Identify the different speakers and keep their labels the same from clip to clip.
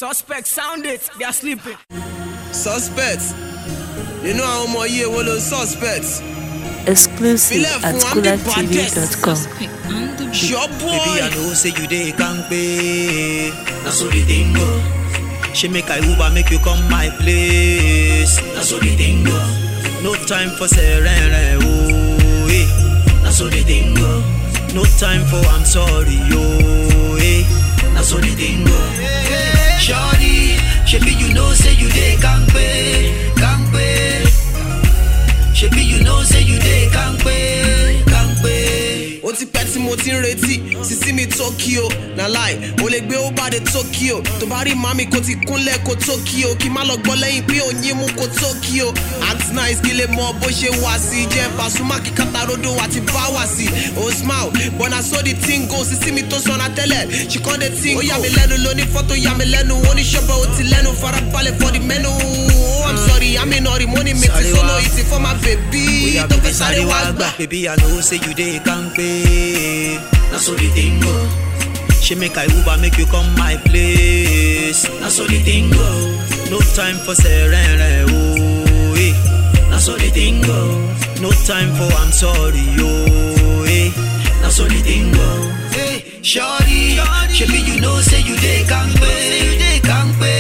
Speaker 1: Suspect sound it, they are sleeping.
Speaker 2: suspect nínú àwọn ọmọ yìí èwo ló suspect
Speaker 3: Exclusive
Speaker 2: Filẹ̀
Speaker 3: at
Speaker 2: fún Andy
Speaker 3: coolertv.com.
Speaker 2: sure
Speaker 4: Baby,
Speaker 2: boy
Speaker 4: I know say you dey kampe. Na so the thing go. She make I Uber make you come my place. Na so the thing go. No time for serene, oh eh. Na so the thing go. No time for I'm sorry, oh eh. Na so the thing go. Shorty, shebi you know say you dey kampe, kampe. Shebi you know say you dey kampe, kampe.
Speaker 2: ó ti pẹ́ tí mo ti ń retí sísí mi tokyo na láì ó lè gbé ó bá de tokyo tó bá rí mami kó ti kúnlẹ̀ kó tokyo kí má lọ gbọ́ lẹ́yìn pé òyìn mú kó tokyo act nice kí lè mọ bó ṣe wá sí jẹ́ Pasuma kí katarodo àti bá wá sí ó smile but na so the thing go sísí mi tó sọ̀nà tẹ́lẹ̀ she come dey think ó yà mí lẹ́nu lóní fọ́tò yà mí lẹ́nu oníṣọ́bẹ̀ ó ti lẹ́nu farabalẹ̀ for the menu oh i'm sorry àmì náà rí money mi ti
Speaker 4: Sorry,
Speaker 2: sọ́nà
Speaker 4: wa.
Speaker 2: ìtì for my baby
Speaker 4: Oya
Speaker 2: tó
Speaker 4: baby
Speaker 2: fẹ́ sáré wá gbà.
Speaker 4: Baby I know say you dey kampe Na so the thing go She make I Uber make you come my place Na so the thing go No time for serene oh eh Na so the thing go No time for I'm sorry oh eh Na so the thing go Hey shorty Shebi you know say you dey kampe You dey kampe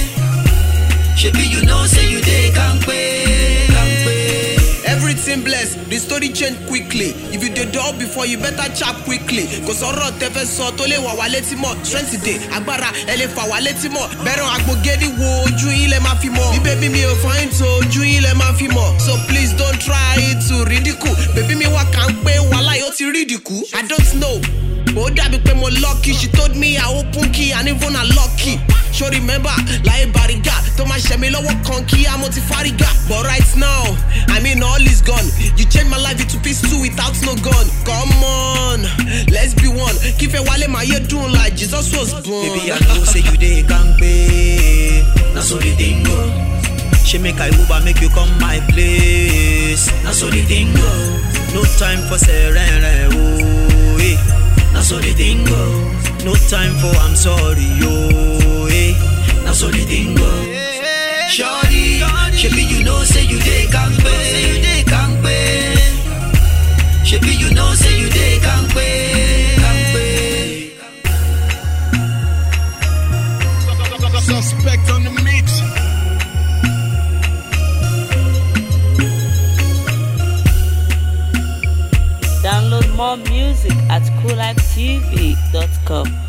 Speaker 4: Shebi you know say you dey kampe Kampe
Speaker 2: Everything blessed, the story change quickly. If you dey dull before, you better chap quickly. Kò sọ̀rọ̀ tẹ́fẹ́ sọ tó lè wà wá létí mọ̀. Strength dey, agbára ẹ lè fà wá létí mọ̀. Bẹ̀rẹ̀ àgbògede wo ojú yín lẹ máa fi mọ̀. Bí bébí mi ò fáyín tó ojú yín lẹ máa fi mọ̀. So please don't try to ridicule. Bébí mi wá kà ń pé wàhálà yóò ti ridicule. I don't know. Ó dàbí pé mo lucky, she told me I open key and even I lucky. Ṣo remember láyé bàrígà tó máa ṣẹ̀ mí lọ́wọ́ kan kí á mo ti fárígà. But right now, I mean all is gone. You change my life into peace too without no gun. Come on, let's be one. Kífẹ́ wálé máa yé dùn like Jesus was born.
Speaker 4: Baby, I know say you dey kampe. Na so the thing go. She make I Uber make you come my place. Na so the thing go. No time for serene, oh eh. Na so the thing go. No time for I'm sorry, oh eh. Na so the thing go. Shorty, shebi you know say you dey kampe, you dey kampe. Shebi you know say you dey kampe, kampe.
Speaker 5: Suspect on the mix.
Speaker 3: Download more music at coolertv.com.